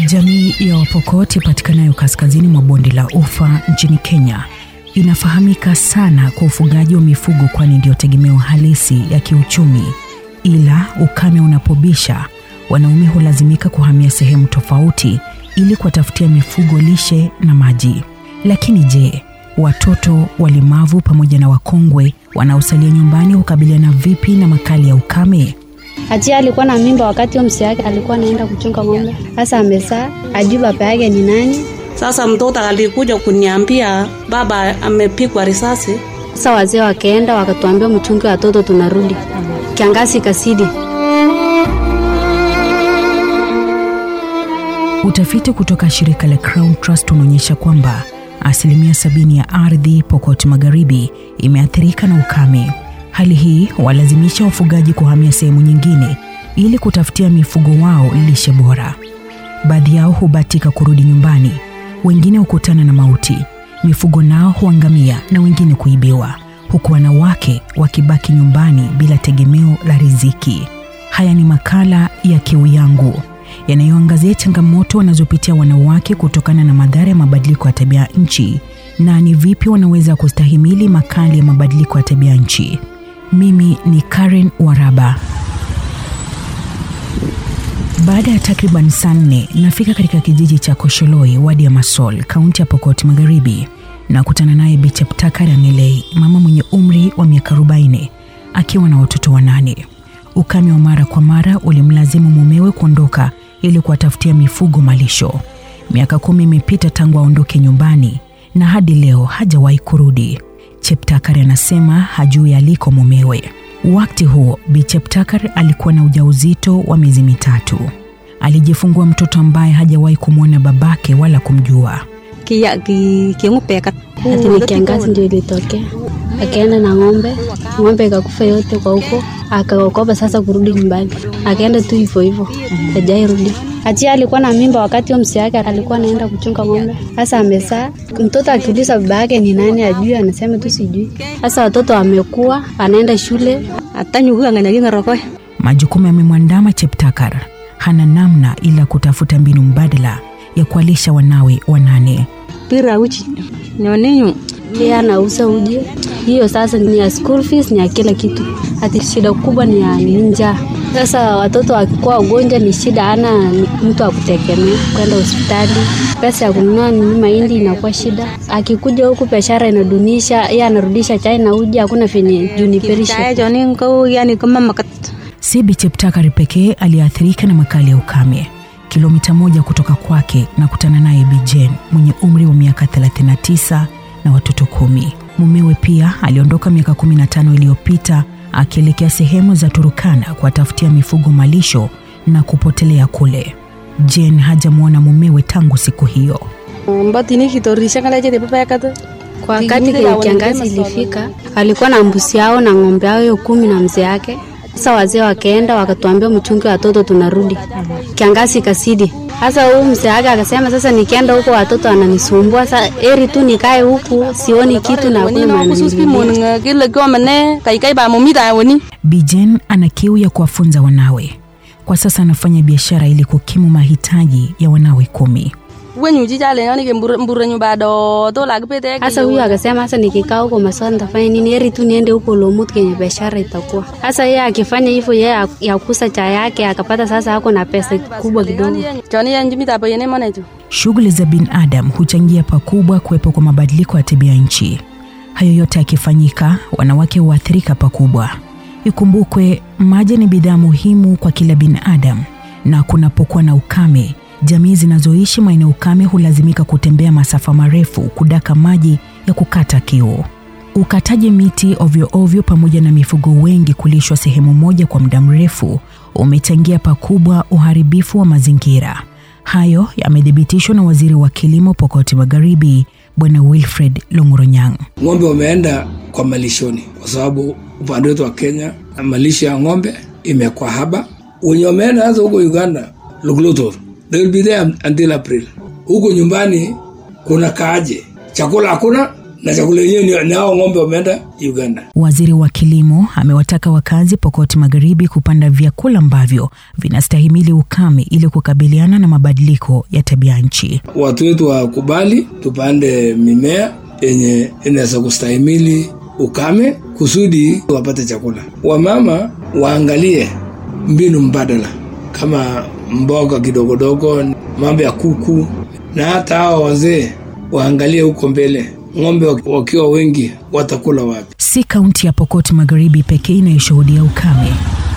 Jamii ya Wapokot ipatikanayo kaskazini mwa bonde la Ufa nchini Kenya inafahamika sana kwa ufugaji wa mifugo, kwani ndio tegemeo halisi ya kiuchumi. Ila ukame unapobisha, wanaume hulazimika kuhamia sehemu tofauti ili kuwatafutia mifugo lishe na maji. Lakini je, watoto, walemavu pamoja na wakongwe wanaosalia nyumbani hukabiliana vipi na makali ya ukame? Achia alikuwa na mimba wakati huo msi yake alikuwa anaenda kuchunga ng'ombe. Sasa amezaa, ajui baba yake ni nani. Sasa mtoto alikuja kuniambia baba amepigwa risasi. Sasa wazee wakaenda wakatuambia mchunge watoto, tunarudi. Kiangazi kasidi. Utafiti kutoka shirika la Crown Trust unaonyesha kwamba asilimia sabini ya ardhi Pokot Magharibi imeathirika na ukame. Hali hii walazimisha wafugaji kuhamia sehemu nyingine ili kutafutia mifugo wao lishe bora. Baadhi yao hubatika kurudi nyumbani, wengine hukutana na mauti, mifugo nao huangamia na wengine kuibiwa, huku wanawake wakibaki nyumbani bila tegemeo la riziki. Haya ni makala ya Kiu Yangu yanayoangazia changamoto wanazopitia wanawake kutokana na madhara ya mabadiliko ya tabia nchi na ni vipi wanaweza kustahimili makali ya mabadiliko ya tabia nchi. Mimi ni Karen Waraba. Baada ya takriban saa nne nafika katika kijiji cha Kosholoi, wadi ya Masol, kaunti ya Pokot Magharibi, na kutana naye Bi Cheptakar Angelei, mama mwenye umri wa miaka 40 akiwa na watoto wanane. Ukame wa mara kwa mara ulimlazimu mumewe kuondoka ili kuwatafutia mifugo malisho. Miaka kumi imepita tangu aondoke nyumbani na hadi leo hajawahi kurudi. Cheptakar anasema hajui aliko mumewe. Wakati huo Bi Cheptakar alikuwa na ujauzito wa miezi mitatu. Alijifungua mtoto ambaye hajawahi kumwona babake wala kumjua. Kia ki kiengupeka. Ati ni kiangazi ndio ilitokea. Akaenda na ng'ombe, ng'ombe ikakufa yote kwa huko, akaokopa sasa kurudi nyumbani. Akaenda tu hivyo hivyo, hajairudi. Achia alikuwa na mimba wakati huo msi yake alikuwa anaenda kuchunga ng'ombe. Sasa amezaa, mtoto akiuliza baba yake ni nani ajui, anasema tu sijui. Sasa watoto wamekuwa, anaenda shule, atanyuka nganyagi rokoe. Majukumu yamemwandama Cheptakar, hana namna ila kutafuta mbinu mbadala ya kuwalisha wanawe wanane. Pira uchi. Nyoninyu. Pia anauza uji. Hiyo sasa ni ya school fees, ni ya kila kitu. Hati shida kubwa ni ya ni njaa. Sasa watoto wakikuwa wagonjwa ni shida, ana mtu wa kutegemea kwenda hospitali. Pesa ya kununua ni mahindi inakuwa shida. Akikuja huku biashara inadunisha, yeye anarudisha chai na uji, hakuna venye juniperisha. yani kama makat. Si Bi Cheptakar pekee aliyeathirika na makali ya ukame. Kilomita moja kutoka kwake na kutana naye Bi Jane mwenye umri wa miaka 39 na watoto kumi. Mumewe pia aliondoka miaka 15 iliyopita akielekea sehemu za Turukana kuwatafutia mifugo malisho na kupotelea kule. Jane hajamwona mumewe tangu siku hiyo. Mbatini kitorisha kala jede papa yakata. Kwa wakati kwenye kiangazi ilifika, alikuwa na mbuzi yao na ng'ombe yao hiyo kumi na mzee yake. Sasa wazee wakaenda wakatuambia mchunge watoto, tunarudi. Kiangazi ikasidi. Sasa huyu mzee wake akasema, sasa nikienda huko watoto wananisumbua, sasa eri tu nikae huku, sioni kitu na hakuna maana. Kile kwa mane kai kai ba mumita woni. Bi Jane ana kiu ya kuwafunza wanawe. Kwa sasa anafanya biashara ili kukimu mahitaji ya wanawe kumi. Wenyu jijale yani ke mbura nyumba do to la kipete. Sasa huyu akasema sasa nikikaa huko maswali nitafanya nini? Heri tu niende huko Lomut kwenye biashara itakuwa. Sasa yeye akifanya hivyo, yeye ya kusa cha yake akapata, sasa hako na pesa kubwa kidogo. Joni ya njimi tapo yene manejo. Shughuli za binadamu huchangia pakubwa kuwepo kwa mabadiliko ya tabia nchi. Hayo yote yakifanyika, wanawake huathirika pakubwa. Ikumbukwe, maji ni bidhaa muhimu kwa kila binadamu, na kunapokuwa na ukame jamii zinazoishi maeneo ukame hulazimika kutembea masafa marefu kudaka maji ya kukata kiu. Ukataji miti ovyo ovyo pamoja na mifugo wengi kulishwa sehemu moja kwa muda mrefu umechangia pakubwa uharibifu wa mazingira. Hayo yamethibitishwa na waziri wa kilimo Pokoti Magharibi, Bwana Wilfred Longoronyang. Ng'ombe wameenda kwa malishoni kwa sababu upande wetu wa Kenya malisho ya ng'ombe imekuwa haba. Wenye wameenda hasa huko Uganda, Luglutur, they will be there until April. Huko nyumbani kuna kaaje, chakula hakuna, na chakula yenyewe ni- ni hao ng'ombe wameenda Uganda. Waziri wa kilimo amewataka wakazi Pokot Magharibi kupanda vyakula ambavyo vinastahimili ukame ili kukabiliana na mabadiliko ya tabia nchi. Watu wetu wakubali tupande mimea yenye inaweza kustahimili ukame kusudi wapate chakula. Wamama waangalie mbinu mbadala kama mboga kidogodogo, mambo ya kuku, na hata hawa wazee waangalie huko mbele, ng'ombe waki- wakiwa wengi watakula wapi? Si kaunti ya Pokot Magharibi pekee inayoshuhudia ukame.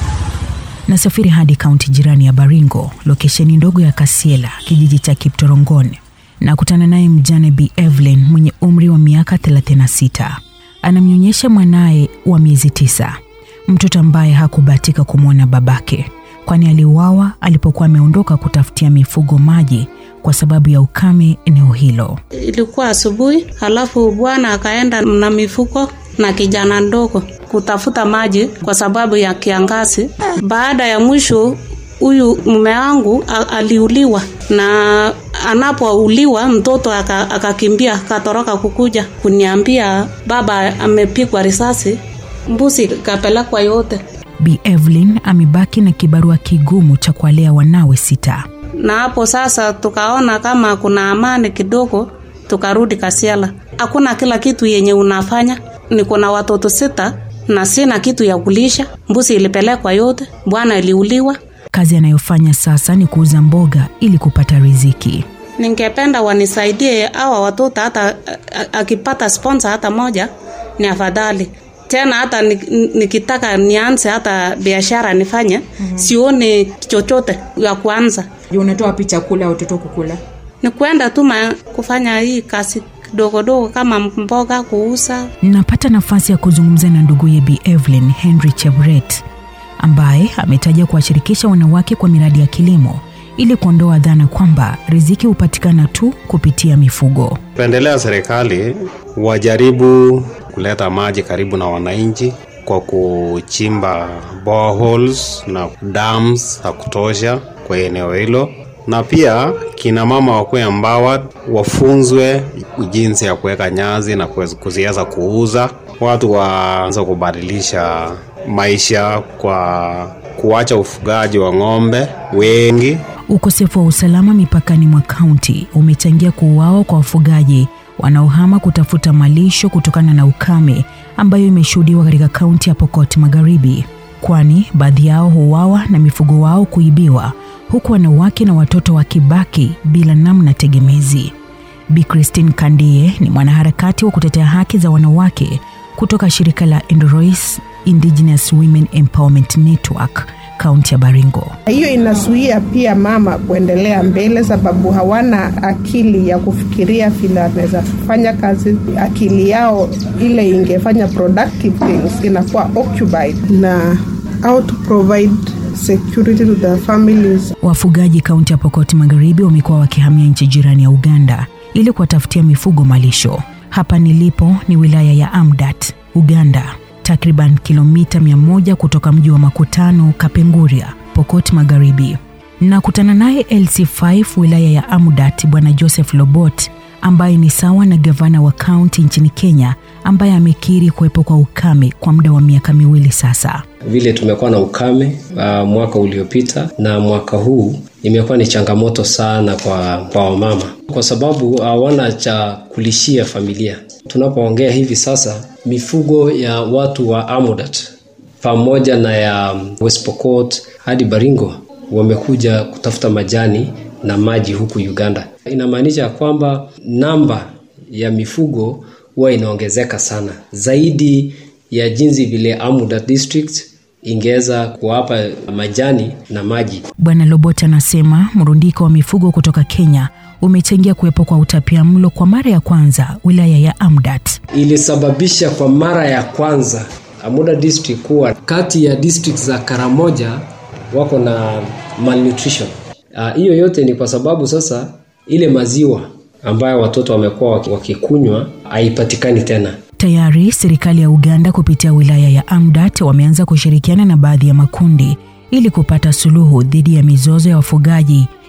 Nasafiri hadi kaunti jirani ya Baringo, lokesheni ndogo ya Kasiela, kijiji cha Kiptorongon, na kutana naye mjane Bi Evelyn mwenye umri wa miaka 36. Anamnyonyesha mwanaye wa miezi tisa, mtoto ambaye hakubahatika kumwona babake, kwani aliuawa alipokuwa ameondoka kutafutia mifugo maji kwa sababu ya ukame eneo hilo. Ilikuwa asubuhi, halafu bwana akaenda na mifuko na kijana ndogo kutafuta maji kwa sababu ya kiangazi. Baada ya mwisho, huyu mume wangu a- aliuliwa, na anapouliwa mtoto aka- akakimbia akatoroka kukuja kuniambia baba amepigwa risasi, mbuzi kapelekwa yote. Bi Evelyn amebaki na kibarua kigumu cha kuwalea wanawe sita. na hapo sasa tukaona kama kuna amani kidogo, tukarudi Kasiala. Hakuna kila kitu yenye unafanya, niko na watoto sita na sina kitu ya kulisha. Mbuzi ilipelekwa yote, bwana iliuliwa. Kazi anayofanya sasa ni kuuza mboga ili kupata riziki. Ningependa wanisaidie hawa watoto, hata a- a- akipata sponsor hata moja ni afadhali tena hata ni- nikitaka nianze hata biashara nifanye, sioni chochote ya kuanza. Je, unatoa wapi chakula watoto kukula? ni kwenda tu ma- kufanya hii kazi kidogodogo kama mboga kuuza. Napata nafasi ya kuzungumza na nduguye Bi Evelyn Henry Chebret ambaye ametaja kuwashirikisha wanawake kwa miradi ya kilimo ili kuondoa dhana kwamba riziki hupatikana tu kupitia mifugo. Pendelea serikali wajaribu kuleta maji karibu na wananchi kwa kuchimba boreholes na dams za kutosha kwa eneo hilo, na pia kina mama wakuwe empowered, wafunzwe jinsi ya kuweka nyazi na kuweza- kuziweza kuuza. Watu waanze kubadilisha maisha kwa kuacha ufugaji wa ng'ombe wengi Ukosefu wa usalama mipakani mwa kaunti umechangia kuuawa kwa wafugaji wanaohama kutafuta malisho kutokana na ukame ambayo imeshuhudiwa katika kaunti ya Pokot Magharibi, kwani baadhi yao huuawa na mifugo wao kuibiwa, huku wanawake na watoto wakibaki bila namna tegemezi. Bi Christine Kandie ni mwanaharakati wa kutetea haki za wanawake kutoka shirika la Endorois Indigenous Women Empowerment Network kaunti ya Baringo. Hiyo inazuia pia mama kuendelea mbele, sababu hawana akili ya kufikiria vile anaweza fanya kazi. Akili yao ile ingefanya productive things inakuwa occupied na how to provide security to their families. Wafugaji kaunti ya Pokot Magharibi wamekuwa wakihamia nchi jirani ya Uganda ili kuwatafutia mifugo malisho. Hapa nilipo ni wilaya ya Amdat, Uganda, takriban kilomita 100 kutoka mji wa makutano Kapenguria, Pokot Magharibi. Nakutana naye LC5 wilaya ya Amdat, Bwana Joseph Lobot ambaye ni sawa na gavana wa kaunti nchini Kenya ambaye amekiri kuwepo kwa ukame kwa muda wa miaka miwili sasa. vile tumekuwa na ukame uh, mwaka uliopita na mwaka huu imekuwa ni changamoto sana kwa, kwa wamama kwa sababu hawana cha kulishia familia. Tunapoongea hivi sasa, mifugo ya watu wa Amudat pamoja na ya West Pokot hadi Baringo wamekuja kutafuta majani na maji huku Uganda. Inamaanisha ya kwamba namba ya mifugo huwa inaongezeka sana zaidi ya jinsi vile Amuda district ingeweza kuwapa majani na maji. Bwana Lobot anasema mrundiko wa mifugo kutoka Kenya umechangia kuwepo kwa utapia mlo kwa mara ya kwanza wilaya ya Amdat. Ilisababisha kwa mara ya kwanza Amuda district kuwa kati ya district za Karamoja wako na malnutrition. Ah, Hiyo yote ni kwa sababu sasa ile maziwa ambayo watoto wamekuwa waki- wakikunywa haipatikani tena. Tayari serikali ya Uganda kupitia wilaya ya Amdat wameanza kushirikiana na baadhi ya makundi ili kupata suluhu dhidi ya mizozo ya wafugaji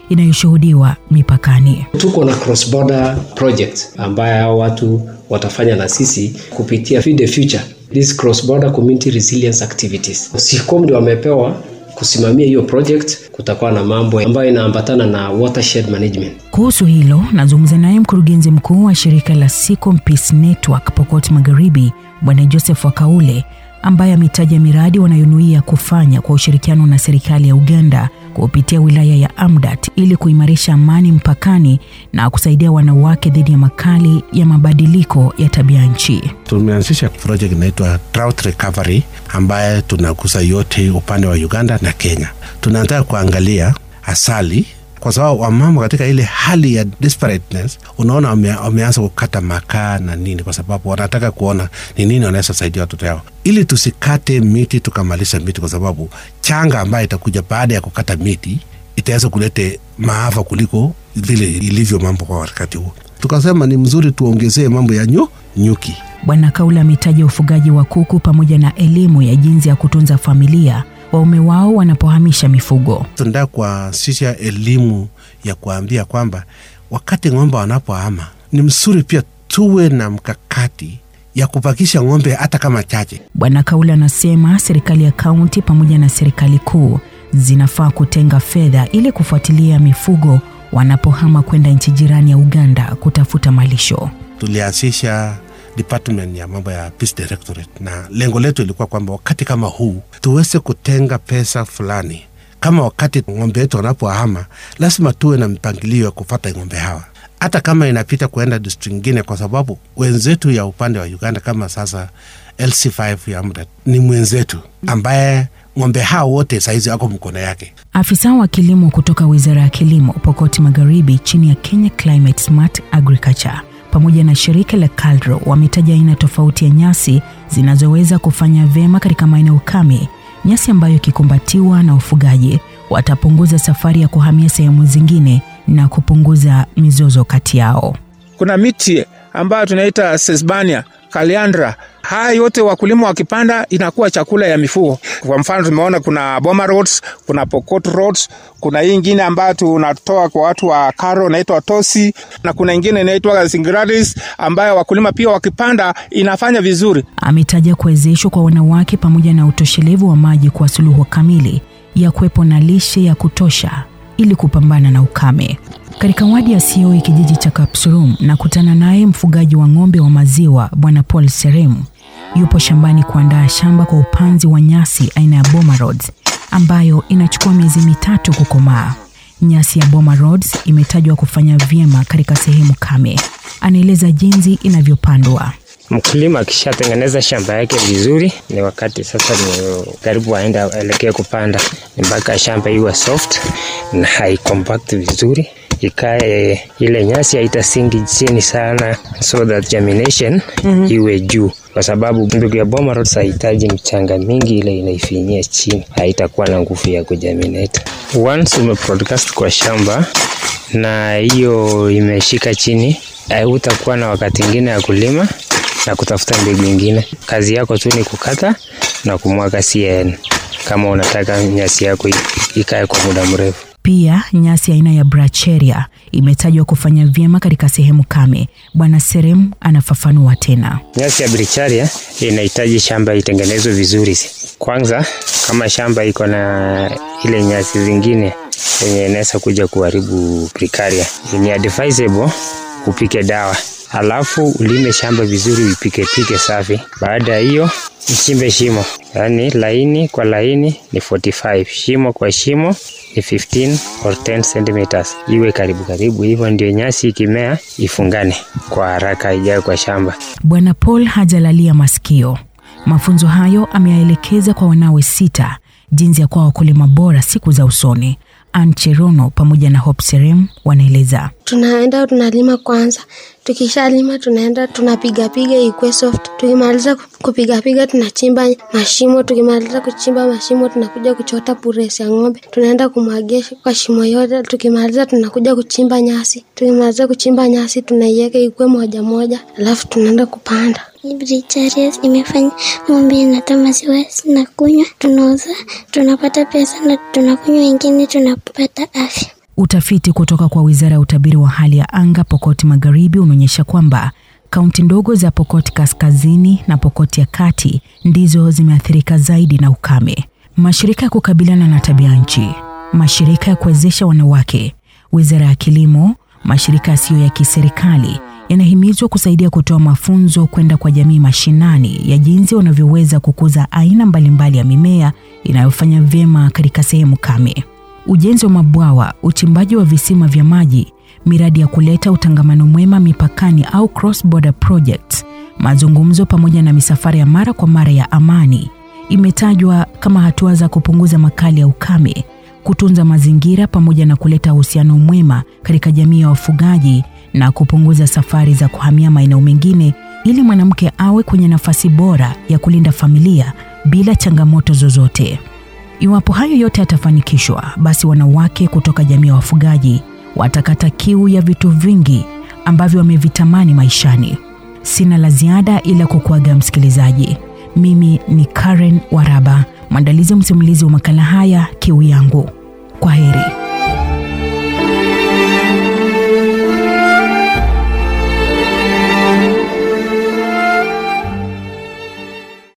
inayoshuhudiwa mipakani. Tuko na cross border project ambayo hao watu watafanya na sisi kupitia Feed the Future, this cross border community resilience activities. SICOM ndio wamepewa kusimamia hiyo project. Kutakuwa na mambo ambayo inaambatana na watershed management. Kuhusu hilo nazungumza naye mkurugenzi mkuu wa shirika la Sicom Peace Network Pokot Magharibi, Bwana Joseph Wakaule, ambaye ametaja miradi wanayonuia kufanya kwa ushirikiano na serikali ya Uganda kupitia wilaya ya Amdat ili kuimarisha amani mpakani na kusaidia wanawake dhidi ya makali ya mabadiliko ya tabia nchi. Tumeanzisha project inaitwa Drought Recovery ambaye tunagusa yote upande wa Uganda na Kenya. Tunataka kuangalia asali kwa sababu wamama katika ile hali ya desperateness, unaona wame, wameanza kukata makaa na nini, kwa sababu wanataka kuona ni nini wanaweza saidia watoto yao, ili tusikate miti tukamaliza miti, kwa sababu changa ambayo itakuja baada ya kukata miti itaweza kulete maafa kuliko vile ilivyo mambo kwa wakati huo. Tukasema ni mzuri tuongezee mambo ya nyu, nyuki. Bwana Kaula ametaja ufugaji wa kuku pamoja na elimu ya jinsi ya kutunza familia waume wao wanapohamisha mifugo. Tunataka kuanzisha elimu ya kuambia kwamba wakati ng'ombe wanapohama ni mzuri pia tuwe na mkakati ya kupakisha ng'ombe hata kama chache. Bwana Kaula anasema serikali ya kaunti pamoja na serikali kuu zinafaa kutenga fedha ili kufuatilia mifugo wanapohama kwenda nchi jirani ya Uganda kutafuta malisho. Tulianzisha department ya mambo ya Peace Directorate, na lengo letu ilikuwa kwamba wakati kama huu tuweze kutenga pesa fulani, kama wakati ng'ombe wetu wanapohama, lazima tuwe na mpangilio ya kufata ng'ombe hawa hata kama inapita kuenda district ingine, kwa sababu wenzetu ya upande wa Uganda kama sasa LC5 ya muda ni mwenzetu ambaye ng'ombe hao wote saizi wako mkono yake. Afisa wa kilimo kutoka wizara ya kilimo Pokoti Magharibi chini ya Kenya Climate Smart Agriculture pamoja na shirika la KALRO wametaja aina tofauti ya nyasi zinazoweza kufanya vyema katika maeneo kame, nyasi ambayo ikikumbatiwa na ufugaji watapunguza safari ya kuhamia sehemu zingine na kupunguza mizozo kati yao. Kuna miti ambayo tunaita sesbania, kaliandra. Haya yote wakulima wakipanda inakuwa chakula ya mifugo. Kwa mfano tumeona kuna Boma Roads, kuna Pokot Roads, kuna hii ingine ambayo tunatoa kwa watu wa Karo inaitwa Tosi, na kuna ingine inaitwa Singradis ambayo wakulima pia wakipanda inafanya vizuri. Ametaja kuwezeshwa kwa wanawake pamoja na utoshelevu wa maji kwa suluhu kamili ya kuwepo na lishe ya kutosha ili kupambana na ukame. Katika wadi ya Sioi, kijiji cha Kapsurum, na kutana naye mfugaji wa ng'ombe wa maziwa Bwana Paul Serem. Yupo shambani kuandaa shamba kwa upanzi wa nyasi aina ya Boma Rods ambayo inachukua miezi mitatu kukomaa. Nyasi ya Boma Rods imetajwa kufanya vyema katika sehemu kame. Anaeleza jinsi inavyopandwa. Mkulima akishatengeneza shamba yake vizuri, ni wakati sasa ni karibu aende aelekee kupanda, ni mpaka shamba iwe soft na haicompact vizuri, ikae ile nyasi haitasingi chini sana, so that germination mm-hmm. iwe juu, kwa sababu mbegu ya Boma Rods hahitaji mchanga mingi, ile inaifinyia chini, haitakuwa na nguvu ya kugerminate. Once umebroadcast kwa shamba na hiyo imeshika chini, hutakuwa na wakati ingine ya kulima na kutafuta mbegu ingine. Kazi yako tu ni kukata na kumwaga CAN kama unataka nyasi yako ikae kwa muda mrefu. Pia nyasi aina ya bracharia imetajwa kufanya vyema katika sehemu kame. Bwana Serem anafafanua tena. Nyasi ya bracharia inahitaji shamba itengenezwe vizuri. Kwanza, kama shamba iko na ile nyasi zingine yenye inaweza kuja kuharibu bracharia, ni advisable upike dawa alafu ulime shamba vizuri, uipike pike safi. Baada ya hiyo uchimbe shimo, yaani laini kwa laini ni 45, shimo kwa shimo ni 15 or 10 centimeters, iwe karibu karibu hivyo, ndio nyasi ikimea ifungane kwa haraka, ijae kwa shamba. Bwana Paul hajalalia masikio. Mafunzo hayo ameyaelekeza kwa wanawe sita jinsi ya kuwa wakulima bora siku za usoni. Ancherono pamoja na Hope Serem wanaeleza. Tunaenda tunalima kwanza, tukishalima tunaenda tunapigapiga ikwe soft. Tukimaliza kupigapiga tunachimba mashimo, tukimaliza kuchimba mashimo tunakuja kuchota puresi ya ng'ombe, tunaenda kumwagia kwa shimo yote. Tukimaliza tunakuja kuchimba nyasi, tukimaliza kuchimba nyasi tunaiweka ikwe moja moja, alafu tunaenda kupanda. Bricharia imefanya ng'ombe inatoa maziwa na kunywa, tunauza tunapata pesa na tunakunywa, wengine tunapata afya. Utafiti kutoka kwa Wizara ya Utabiri wa Hali ya Anga Pokoti Magharibi unaonyesha kwamba kaunti ndogo za Pokoti Kaskazini na Pokoti ya Kati ndizo zimeathirika zaidi na ukame. Mashirika ya kukabiliana na tabia nchi, mashirika ya kuwezesha wanawake, Wizara ya Kilimo, mashirika yasiyo ya kiserikali yanahimizwa kusaidia kutoa mafunzo kwenda kwa jamii mashinani ya jinsi wanavyoweza kukuza aina mbalimbali ya mimea inayofanya vyema katika sehemu kame. Ujenzi wa mabwawa, uchimbaji wa visima vya maji, miradi ya kuleta utangamano mwema mipakani au cross border projects, mazungumzo pamoja na misafara ya mara kwa mara ya amani imetajwa kama hatua za kupunguza makali ya ukame, kutunza mazingira pamoja na kuleta uhusiano mwema katika jamii ya wafugaji na kupunguza safari za kuhamia maeneo mengine ili mwanamke awe kwenye nafasi bora ya kulinda familia bila changamoto zozote. Iwapo hayo yote yatafanikishwa, basi wanawake kutoka jamii ya wafugaji watakata kiu ya vitu vingi ambavyo wamevitamani maishani. Sina la ziada ila kukuaga msikilizaji. Mimi ni Karen Waraba, mwandalizi msimulizi wa makala haya Kiu Yangu. Kwa heri.